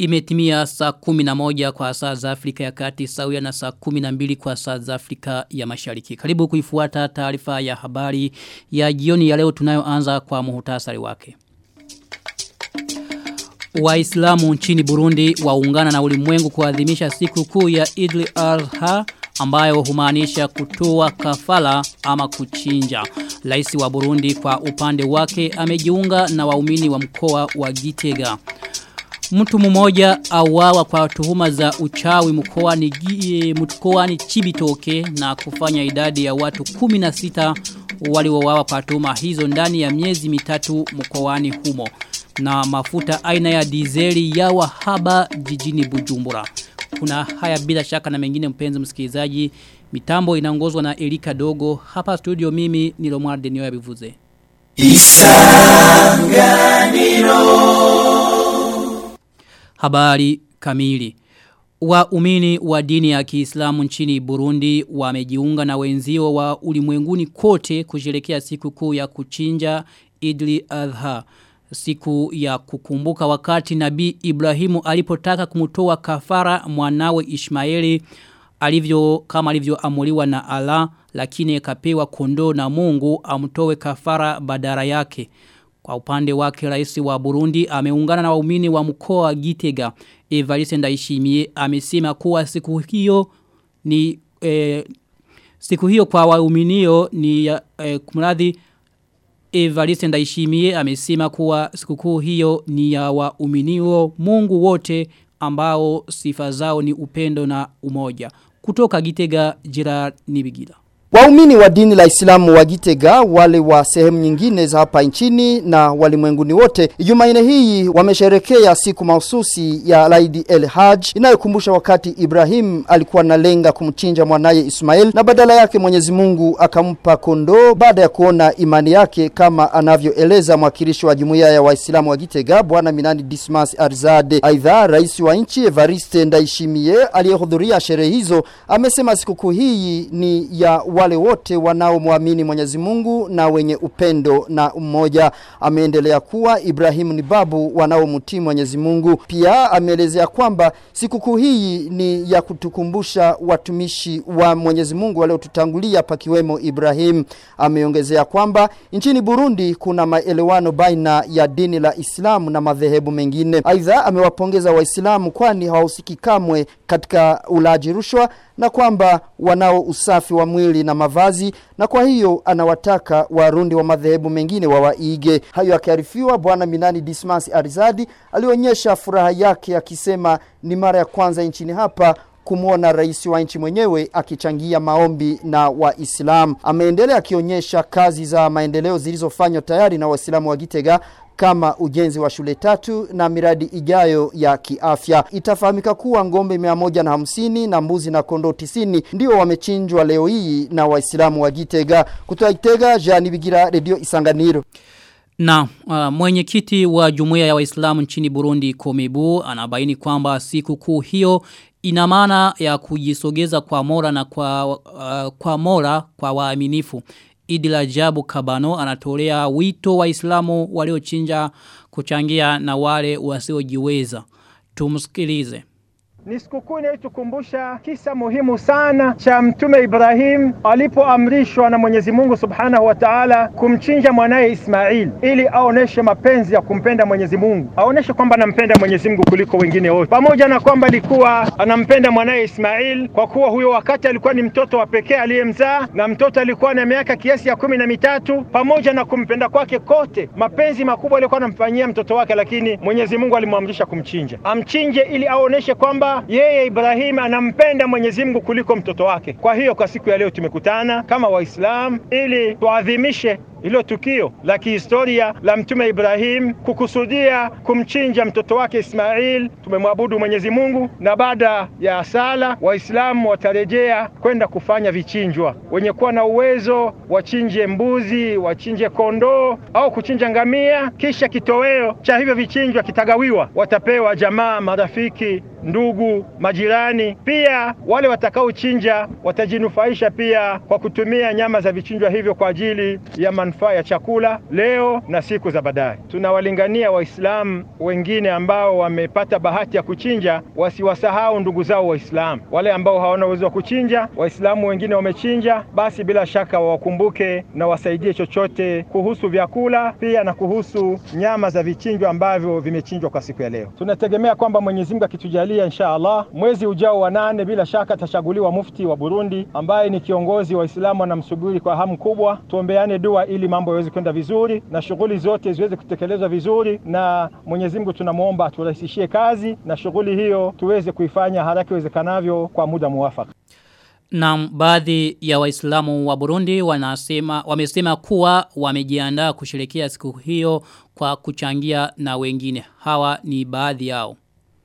Imetimia saa kumi na moja kwa saa za Afrika ya kati sawia na saa kumi na mbili kwa saa za Afrika ya mashariki. Karibu kuifuata taarifa ya habari ya jioni ya leo tunayoanza kwa muhutasari wake. Waislamu nchini Burundi waungana na ulimwengu kuadhimisha siku kuu ya Idli Adha ambayo humaanisha kutoa kafala ama kuchinja. Rais wa Burundi kwa upande wake amejiunga na waumini wa mkoa wa Gitega. Mtu mmoja auawa kwa tuhuma za uchawi mkoani mkoani Chibitoke na kufanya idadi ya watu 16 waliouawa kwa tuhuma hizo ndani ya miezi mitatu mkoani humo na mafuta aina ya dizeli ya wahaba jijini Bujumbura. Kuna haya bila shaka na mengine mpenzi msikilizaji. Mitambo inaongozwa na Erika Dogo. Hapa studio mimi ni Lomar Denio ya Bivuze. Isanganiro Habari kamili Waumini wa dini ya Kiislamu nchini Burundi wamejiunga na wenzio wa ulimwenguni kote kusherehekea siku kuu ya kuchinja Idli Adha siku ya kukumbuka wakati nabii Ibrahimu alipotaka kumtoa kafara mwanawe Ishmaeli alivyo kama alivyoamuliwa na Allah lakini kapewa kondoo na Mungu amtoe kafara badara yake. Kwa upande wake rais wa Burundi ameungana na waumini wa mkoa wa Gitega. Evariste Ndayishimiye amesema kuwa siku hiyo ni eh, siku hiyo kwa wauminio ni eh, kumradhi Evariste Ndayishimiye amesema kuwa sikukuu hiyo ni ya wauminio Mungu wote ambao sifa zao ni upendo na umoja. Kutoka Gitega Gerard Nibigila. Waumini wa dini la Islamu wa Gitega wale wa sehemu nyingine za hapa nchini na walimwenguni wote Jumanne hii wamesherekea siku mahususi ya Laidi El Hajj inayokumbusha wakati Ibrahim alikuwa analenga kumchinja mwanaye Ismail na badala yake Mwenyezi Mungu akampa kondoo baada ya kuona imani yake kama anavyoeleza mwakilishi wa jumuiya ya Waislamu wa Gitega bwana Minani Dismas Arzade. Aidha rais wa nchi Evariste Ndayishimiye aliyehudhuria sherehe hizo amesema sikukuu hii ni ya wale wote wanaomwamini Mwenyezi Mungu na wenye upendo na umoja. Ameendelea kuwa Ibrahimu ni babu wanaomtii Mwenyezi Mungu. Pia ameelezea kwamba sikukuu hii ni ya kutukumbusha watumishi wa Mwenyezi Mungu waliotutangulia pakiwemo Ibrahim. Ameongezea kwamba nchini Burundi kuna maelewano baina ya dini la Islamu na madhehebu mengine. Aidha amewapongeza Waislamu kwani hawahusiki kamwe katika ulaji rushwa na kwamba wanao usafi wa mwili na mavazi na kwa hiyo anawataka warundi wa madhehebu mengine wawaige. Hayo akiarifiwa bwana Minani Dismas Arizadi alionyesha furaha yake akisema ni mara ya kwanza nchini hapa kumwona rais wa nchi mwenyewe akichangia maombi na Waislamu. Ameendelea akionyesha kazi za maendeleo zilizofanywa tayari na Waislamu wa Gitega kama ujenzi wa shule tatu na miradi ijayo ya kiafya. Itafahamika kuwa ngombe mia moja na hamsini na mbuzi na kondoo tisini ndio wamechinjwa leo hii na Waislamu wa Gitega. Kutoka Gitega, Jani Bigira, Radio Isanganiro. Na uh, mwenyekiti wa jumuiya ya Waislamu nchini Burundi Komebu anabaini kwamba siku kuu hiyo ina maana ya kujisogeza kwa mora na kwa uh, kwa mora kwa waaminifu. Idila Jabu Kabano anatolea wito wa Islamu waliochinja kuchangia na wale wasiojiweza. Tumsikilize. Ni sikukuu inayotukumbusha kisa muhimu sana cha Mtume Ibrahim alipoamrishwa na Mwenyezi Mungu Subhanahu wa Ta'ala kumchinja mwanaye Ismail ili aoneshe mapenzi ya kumpenda Mwenyezi Mungu, aoneshe kwamba anampenda Mwenyezi Mungu kuliko wengine wote, pamoja na kwamba alikuwa anampenda mwanaye Ismail kwa kuwa huyo wakati alikuwa ni mtoto wa pekee aliyemzaa, na mtoto alikuwa na miaka kiasi ya kumi na mitatu. Pamoja na kumpenda kwake kote, mapenzi makubwa alikuwa anamfanyia mtoto wake, lakini Mwenyezi Mungu alimwamrisha kumchinja, amchinje ili aoneshe kwamba yeye Ibrahim anampenda Mwenyezi Mungu kuliko mtoto wake. Kwa hiyo kwa siku ya leo tumekutana kama Waislamu ili tuadhimishe hilo tukio la kihistoria la mtume Ibrahim kukusudia kumchinja mtoto wake Ismail. Tumemwabudu Mwenyezi Mungu, na baada ya sala Waislamu watarejea kwenda kufanya vichinjwa. Wenye kuwa na uwezo wachinje mbuzi, wachinje kondoo au kuchinja ngamia, kisha kitoweo cha hivyo vichinjwa kitagawiwa, watapewa jamaa, marafiki ndugu, majirani. Pia wale watakaochinja watajinufaisha pia kwa kutumia nyama za vichinjwa hivyo kwa ajili ya manufaa ya chakula leo na siku za baadaye. Tunawalingania Waislamu wengine ambao wamepata bahati ya kuchinja wasiwasahau ndugu zao Waislamu. Wale ambao hawana uwezo wa kuchinja, Waislamu wengine wamechinja, basi bila shaka wawakumbuke na wasaidie chochote kuhusu vyakula pia na kuhusu nyama za vichinjwa ambavyo vimechinjwa kwa siku ya leo. Tunategemea kwamba Mwenyezi Mungu akitujalia, insha Allah, mwezi ujao wa nane, bila shaka atachaguliwa mufti wa Burundi ambaye ni kiongozi wa Waislamu wanamsubiri kwa hamu kubwa. Tuombeane dua ili mambo yaweze kwenda vizuri na shughuli zote ziweze kutekelezwa vizuri, na Mwenyezi Mungu tunamwomba aturahisishie kazi na shughuli hiyo tuweze kuifanya haraka iwezekanavyo kwa muda muwafaka. Na baadhi ya waislamu wa Burundi wanasema, wamesema kuwa wamejiandaa kusherekea siku hiyo kwa kuchangia na wengine. Hawa ni baadhi yao.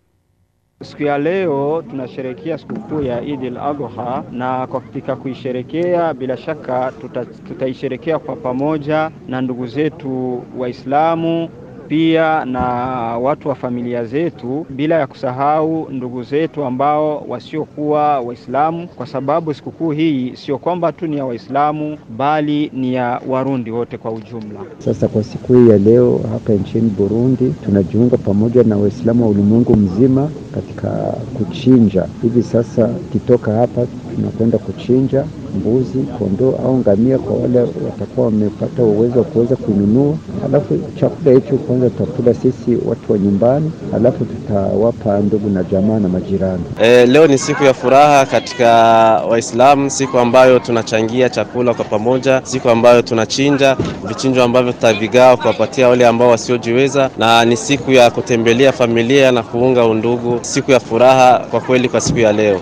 Siku ya leo tunasherekea sikukuu ya Eid al-Adha na kwa katika kuisherekea bila shaka tuta, tutaisherekea kwa pamoja na ndugu zetu Waislamu pia na watu wa familia zetu, bila ya kusahau ndugu zetu ambao wasiokuwa Waislamu, kwa sababu sikukuu hii sio kwamba tu ni ya Waislamu bali ni ya Warundi wote kwa ujumla. Sasa kwa siku hii ya leo hapa nchini Burundi tunajiunga pamoja na Waislamu wa ulimwengu mzima katika kuchinja. Hivi sasa kitoka hapa tunakwenda kuchinja mbuzi, kondoo au ngamia kwa wale watakuwa wamepata uwezo wa kuweza kununua. Alafu chakula hicho kwanza tutakula sisi watu wa nyumbani, alafu tutawapa ndugu na jamaa na majirani. E, leo ni siku ya furaha katika Waislamu, siku ambayo tunachangia chakula kwa pamoja, siku ambayo tunachinja vichinjo ambavyo tutavigawa kuwapatia wale ambao wasiojiweza, na ni siku ya kutembelea familia na kuunga undugu, siku ya furaha kwa kweli kwa siku ya leo.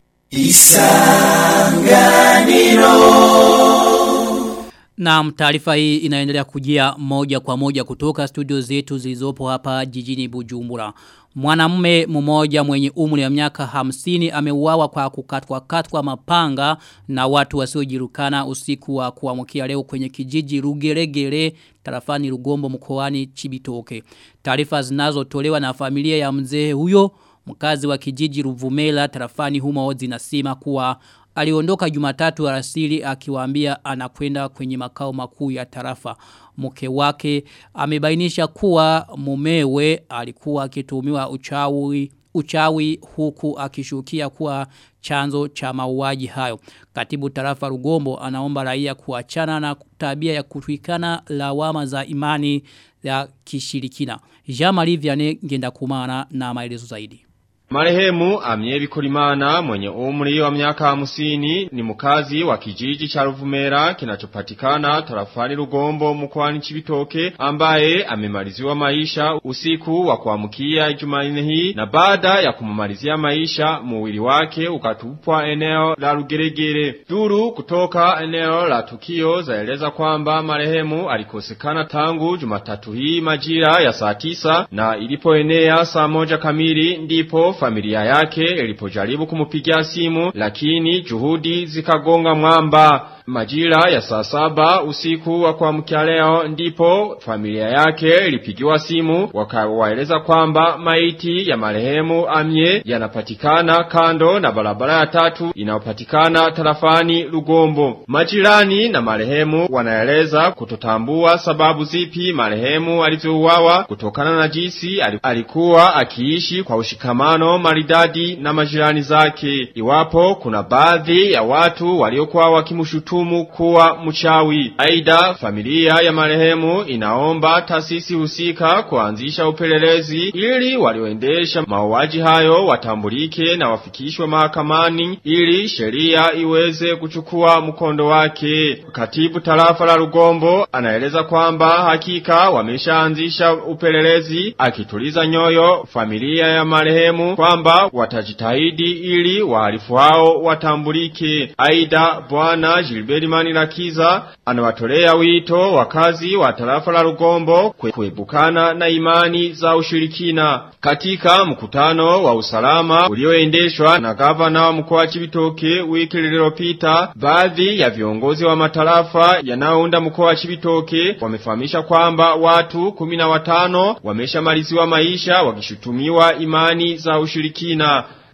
Na taarifa hii inaendelea kujia moja kwa moja kutoka studio zetu zilizopo hapa jijini Bujumbura. Mwanamume mmoja mwenye umri ya miaka hamsini ameuawa kwa kukatwa katwa mapanga na watu wasiojirukana usiku wa kuamkia leo kwenye kijiji Rugeregere tarafani Rugombo mkoani Chibitoke. Taarifa zinazotolewa na familia ya mzee huyo mkazi wa kijiji Ruvumela tarafani humo zinasema kuwa aliondoka Jumatatu alasiri akiwaambia anakwenda kwenye makao makuu ya tarafa. Mke wake amebainisha kuwa mumewe alikuwa akitumiwa uchawi uchawi huku akishukia kuwa chanzo cha mauaji hayo. Katibu tarafa Rugombo anaomba raia kuachana na tabia ya kutwikana lawama za imani ya kishirikina. Jean-Marie Vianney ngenda kumana na maelezo zaidi. Marehemu Amiebi Kulimana mwenye umri wa miaka hamsini ni mkazi wa kijiji cha Ruvumera kinachopatikana tarafani Rugombo mkoani Chibitoke ambaye amemaliziwa maisha usiku wa kuamkia Jumanne hii na baada ya kumalizia maisha mwili wake ukatupwa eneo la Rugeregere. Duru kutoka eneo la tukio zaeleza kwamba marehemu alikosekana tangu Jumatatu hii majira ya saa tisa na ilipoenea saa moja kamili ndipo familia yake ilipojaribu kumupigia simu lakini juhudi zikagonga mwamba. Majira ya saa saba usiku wa kuamkia leo ndipo familia yake ilipigiwa simu wakawaeleza kwamba maiti ya marehemu Amye yanapatikana kando na barabara ya tatu inayopatikana tarafani Lugombo. Majirani na marehemu wanaeleza kutotambua sababu zipi marehemu alivyouawa kutokana na jinsi alikuwa akiishi kwa ushikamano maridadi na majirani zake. Iwapo kuna baadhi ya watu waliokuwa wakimshutu kumshutumu kuwa mchawi. Aida familia ya marehemu inaomba taasisi husika kuanzisha upelelezi ili walioendesha mauaji hayo watambulike na wafikishwe mahakamani ili sheria iweze kuchukua mkondo wake. Katibu tarafa la Rugombo anaeleza kwamba hakika wameshaanzisha upelelezi akituliza nyoyo familia ya marehemu kwamba watajitahidi ili wahalifu hao watambulike. Aida bwana Gilbert Manirakiza anawatolea wito wakazi wa tarafa la Rugombo kuepukana na imani za ushirikina. Katika mkutano wa usalama ulioendeshwa na gavana wa mkoa wa Chibitoke wiki lililopita, baadhi ya viongozi wa matarafa yanayounda mkoa wa Chibitoke wamefahamisha kwamba watu kumi na watano wameshamaliziwa maisha wakishutumiwa imani za ushirikina.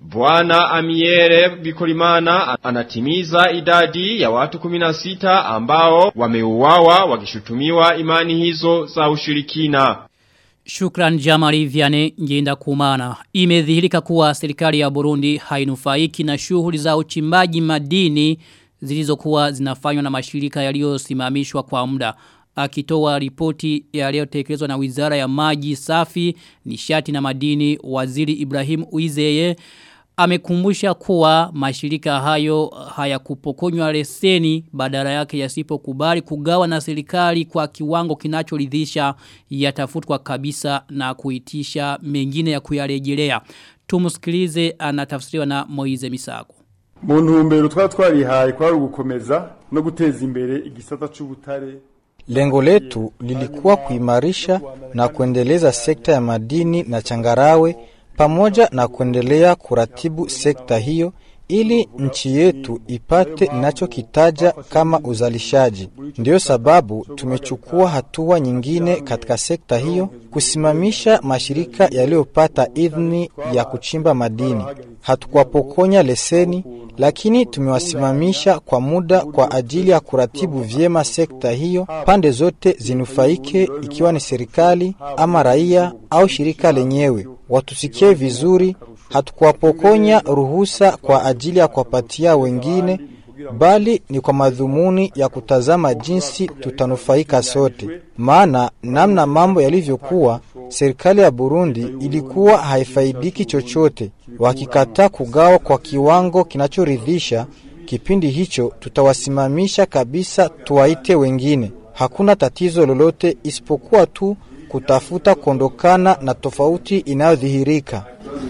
Bwana Amiere Bikolimana anatimiza idadi ya watu 16 ambao wameuawa wakishutumiwa imani hizo za ushirikina. Shukran Jamari Viane Njenda Kumana. Imedhihirika kuwa serikali ya Burundi hainufaiki na shughuli za uchimbaji madini zilizokuwa zinafanywa na mashirika yaliyosimamishwa kwa muda. Akitoa ripoti yaliyotekelezwa na Wizara ya Maji Safi, Nishati na Madini, Waziri Ibrahim Uizeye amekumbusha kuwa mashirika hayo hayakupokonywa leseni badala yake yasipokubali kugawa na serikali kwa kiwango kinachoridhisha yatafutwa kabisa na kuitisha mengine ya kuyarejelea. Tumusikilize anatafsiriwa na Moize Misago. mu ntumbero twari twarihaye kwari ugukomeza no guteza imbere igisata c'ubutare Lengo letu lilikuwa kuimarisha na kuendeleza sekta ya madini na changarawe pamoja na kuendelea kuratibu sekta hiyo ili nchi yetu ipate inachokitaja kama uzalishaji. Ndiyo sababu tumechukua hatua nyingine katika sekta hiyo, kusimamisha mashirika yaliyopata idhini ya kuchimba madini. Hatukuwapokonya leseni, lakini tumewasimamisha kwa muda kwa ajili ya kuratibu vyema sekta hiyo, pande zote zinufaike, ikiwa ni serikali ama raia au shirika lenyewe. Watusikie vizuri, hatukuwapokonya ruhusa kwa ajili ya kuwapatia wengine, bali ni kwa madhumuni ya kutazama jinsi tutanufaika sote. Maana namna mambo yalivyokuwa, serikali ya Burundi ilikuwa haifaidiki chochote. Wakikataa kugawa kwa kiwango kinachoridhisha, kipindi hicho tutawasimamisha kabisa, tuwaite wengine. Hakuna tatizo lolote isipokuwa tu kutafuta kuondokana na tofauti inayodhihirika.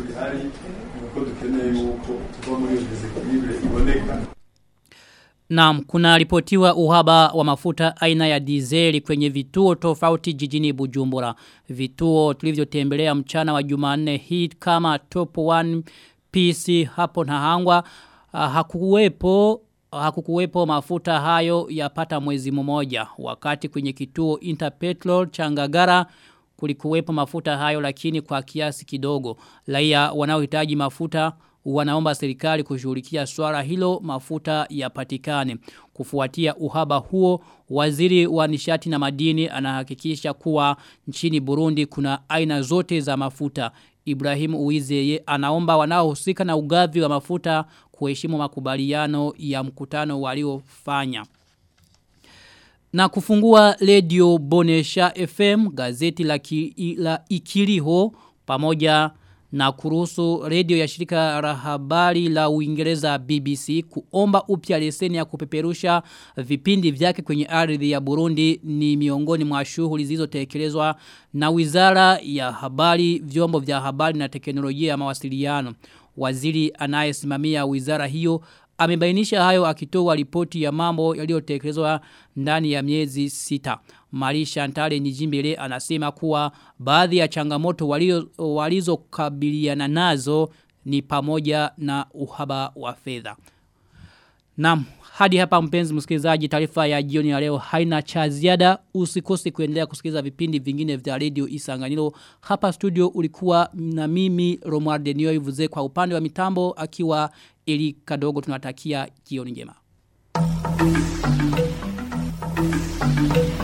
Naam, kuna ripotiwa uhaba wa mafuta aina ya dizeli kwenye vituo tofauti jijini Bujumbura. Vituo tulivyotembelea mchana wa Jumanne hii kama Top 1 PC hapo na hangwa uh, hakukuwepo hakukuwepo mafuta hayo yapata mwezi mmoja wakati kwenye kituo Interpetrol Changagara kulikuwepo mafuta hayo lakini kwa kiasi kidogo. Raia wanaohitaji mafuta wanaomba serikali kushughulikia swala hilo mafuta yapatikane. Kufuatia uhaba huo, waziri wa nishati na madini anahakikisha kuwa nchini Burundi kuna aina zote za mafuta. Ibrahim Uwizeye anaomba wanaohusika na ugavi wa mafuta kuheshimu makubaliano ya mkutano waliofanya. Na kufungua Radio Bonesha FM, gazeti la, ki, la Ikiriho, pamoja na kuruhusu redio ya shirika la habari la Uingereza BBC kuomba upya leseni ya kupeperusha vipindi vyake kwenye ardhi ya Burundi ni miongoni mwa shughuli zilizotekelezwa na Wizara ya Habari, Vyombo vya Habari na Teknolojia ya Mawasiliano. Waziri anayesimamia wizara hiyo amebainisha hayo akitoa ripoti ya mambo yaliyotekelezwa ndani ya miezi sita. Marisha Ntale Nijimbele anasema kuwa baadhi ya changamoto walizokabiliana nazo ni pamoja na uhaba wa fedha. Naam, hadi hapa mpenzi msikilizaji taarifa ya jioni ya leo haina cha ziada. Usikose kuendelea kusikiliza vipindi vingine vya Radio Isanganiro. Hapa studio ulikuwa na mimi Romuald Nioivuze kwa upande wa mitambo akiwa Eli Kadogo tunatakia jioni njema. Thank you.